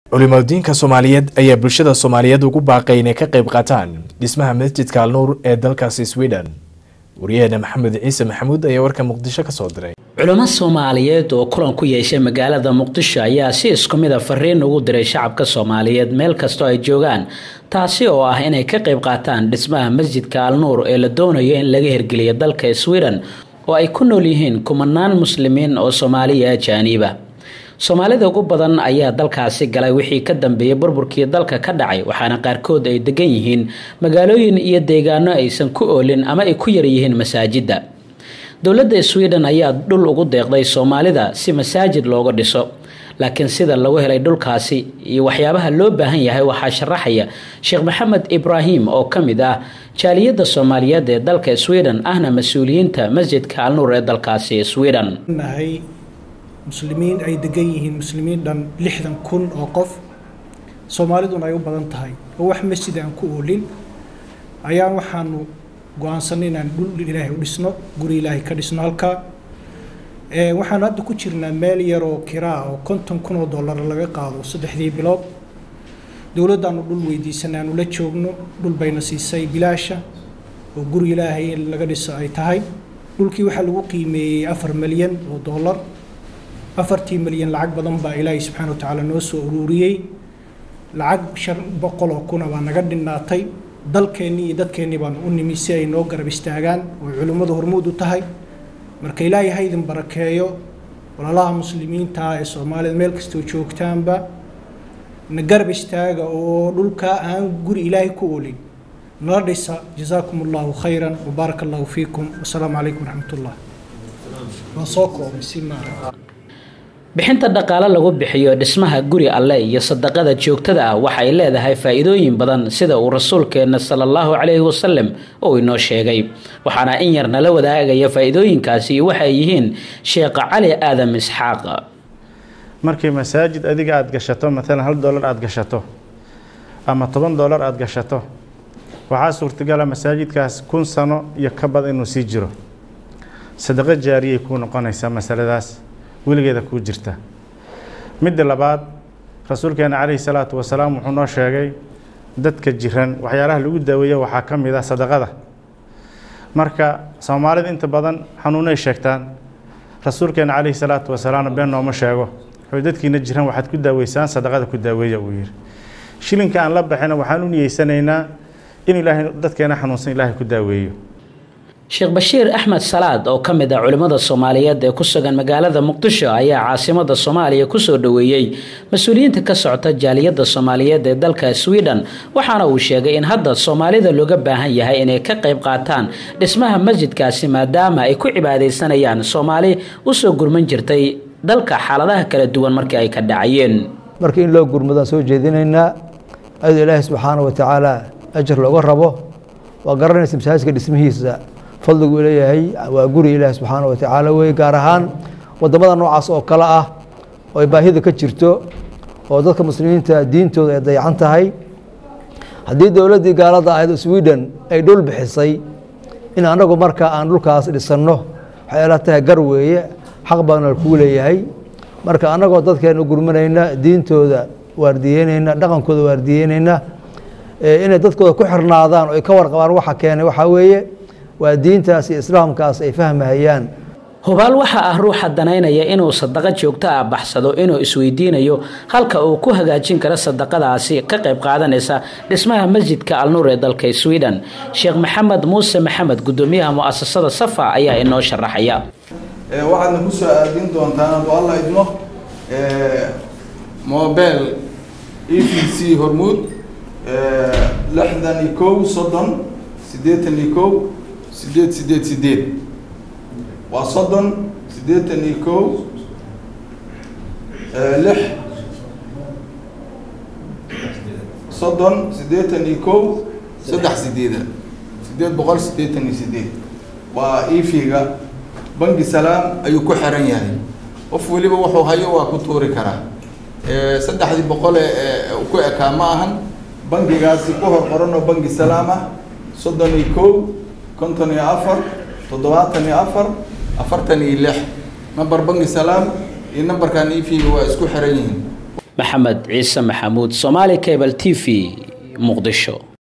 culimadiinka soomaaliyeed ayaa bulshada soomaaliyeed ugu baaqay inay ka qayb qaataan dhismaha masjidka alnuur ee dalkaasi sweden wariyaheena maxamed ciise maxamuud ayaa warka muqdisho kasoo diray culamo soomaaliyeed oo kulan ku yeeshay magaalada muqdisho ayaa si isku mid a fariin ugu diray shacabka soomaaliyeed meel kastoo ay joogaan taasi oo ah inay ka qayb qaataan dhismaha masjidka alnuur ee la doonayo in laga hirgeliyo dalka sweden oo ay ku nool yihiin kumanaan muslimiin oo soomaaliya ajaaniiba soomaalida ugu badan ayaa dalkaasi galay wixii ka dambeeyay burburkii dalka ka dhacay waxaana qaarkood ay degan yihiin magaalooyin iyo deegaano aysan ku oolin ama ay ku yaryihiin masaajidda dowladda sweden ayaa dhul ugu deeqday soomaalida si masaajid looga dhiso laakiin sida lagu helay dhulkaasi iyo waxyaabaha loo baahan yahay waxaa sharaxaya sheekh maxamed ibraahim oo ka mid ah jaaliyadda soomaaliyeed ee dalka sweden ahna mas-uuliyiinta masjidka alnuur ee dalkaasi sweden muslimiin ay degan yihiin muslimiin dhan lixdan kun oo qof soomaaliduna ay u badan tahay oo wax masjid aan ku oolin ayaan waxaanu go-aansanay inaan dhul ilaahay u dhisno guri ilaahay ka dhisno halkaa waxaanu hadda ku jirnaa meel yar oo kiraa oo konton kun oo dollar laga qaado saddexdii bilood dowladdaanu dhul weydiisanay aanu la joogno dhul bayna siisay bilaasha oo guri ilaahay in laga dhiso ay tahay dhulkii waxaa lagu qiimeeyey afar milyan oo dollar afartii milyan lacag badan baa ilaahay subxaana wa tacaala noo soo ururiyey lacag shan boqol oo kuna baa naga dhinaatay dalkeennii iyo dadkeennii baanu u nimi si ay noo garab istaagaan oo culimmadu hormuud u tahay marka ilaahay ha idin barakeeyo walaalaha muslimiinta ee soomaalida meel kastoo joogtaanba na garab istaaga oo dhulkaa aan guri ilaahay ku oolin nala dhisa jazaakum allahu khayran wabaaraka allahu fiikum wasalaamu calaykum waraxmatullah waan soo koobay si maara bixinta dhaqaale lagu bixiyo dhismaha guri alle iyo sadaqada joogtada ah waxay leedahay faa-iidooyin badan sida uu rasuulkeenna sala allahu calayhi wasalam uu inoo sheegay waxaana in yar nala wadaagaya faa-iidooyinkaasi waxay yihiin sheekh cali aadam isxaaq markii masaajid adiga aada gashato maalan hal dollar aada gashato ama toban dollar aada gashato waxaa suurtagala masaajidkaas kun sano iyo ka badan inuu sii jiro sadaqo jaariyay kuu noqonaysaa masaladaas weligeeda kuu jirta midda labaad rasuulkeena calayhi salaatu wasalaam wuxuu noo sheegay dadka jiran waxyaalaha lagu daaweeya waxaa ka mid ah sadaqada marka soomaalida inta badan xanuunay sheegtaan rasuulkeena calayhi salaatu wasalaamna been nooma sheego wuxuu dadkiina jiran waxaad ku daaweysaan sadaqada ku daaweeya uu yidhi shilinka aan la baxina waxaan u niyeysanaynaa in ilaahay dadkeena xanuunsan ilaahay ku daaweeyo sheekh bashiir axmed salaad oo ka mid ah culimmada soomaaliyeed ee ku sugan magaalada muqdisho ayaa caasimada soomaaliya kusoo dhoweeyey mas-uuliyiinta ka socota jaaliyadda soomaaliyeed ee dalka sweden waxaana uu sheegay in hadda soomaalida looga baahan yahay inay ka qayb qaataan dhismaha masjidkaasi maadaama ay ku cibaadaysanayaan soomaali usoo gurman jirtay dalka xaaladaha kala duwan markii ay ka dhacayeen marka in loo gurmadaan soo jeedinaynaa ayadoo ilaahay subxaana wa tacaala ajar looga rabo waa garanaysa masaajidka dhismihiisa fadligu leeyahay waa guri ilaahi subxaana wa tacaala wey gaar ahaan wadamada noocaas oo kale ah oo ay baahida ka jirto oo dadka muslimiinta diintooda ay dayacan tahay haddii dowladdii gaalada ahayd sweden ay dhul bixisay in anagu marka aan dhulkaas dhisanno waxay ila tahay gar weeye xaq baana kuu leeyahay marka annagoo dadkeena gurmanayna diintooda waardiyeynayna dhaqankooda waardiyeynayna inay dadkooda ku xirnaadaan oo ay ka warqabaan waxa keenay waxaa weeye waa diintaas iyo islaamkaas ay fahmahayaan hubaal waxa ah ruuxa danaynaya inuu sadaqo joogto ah baxsado inuu isweydiinayo halka uu ku hagaajin karo sadaqadaasi ka qayb qaadanaysa dhismaha masjidka alnuur ee dalka sweden sheekh maxamed muuse maxamed gudoomiyaha muasasada safa ayaa inoo sharaxaya waxaadna ku soo aadin doontaan hadduu alla idmo mobel e v c hormuud lixdan iyo kow soddon siddeetan iyo kow sideed sideed sideed waa soddon siddeetan iyo kow lix soddon siddeetan iyo kow saddex sideeda sideed boqol siddeetan iyo sideed waa efiga bangi salaam ayuu ku xiran yahay qof weliba wuxuu hayo waa ku tuuri karaa saddexdii boqole ku ekaa ma ahan bangigaasi ku hor qoran oo bangi salaam ah soddon iyo kow konton iyo afar toddobaatan iyo afar afartan iyo lix namber bangi salaam iyo nambarkan efiga waa isku xiran yihiin maxamed ciise maxamuud somaali cable t v muqdisho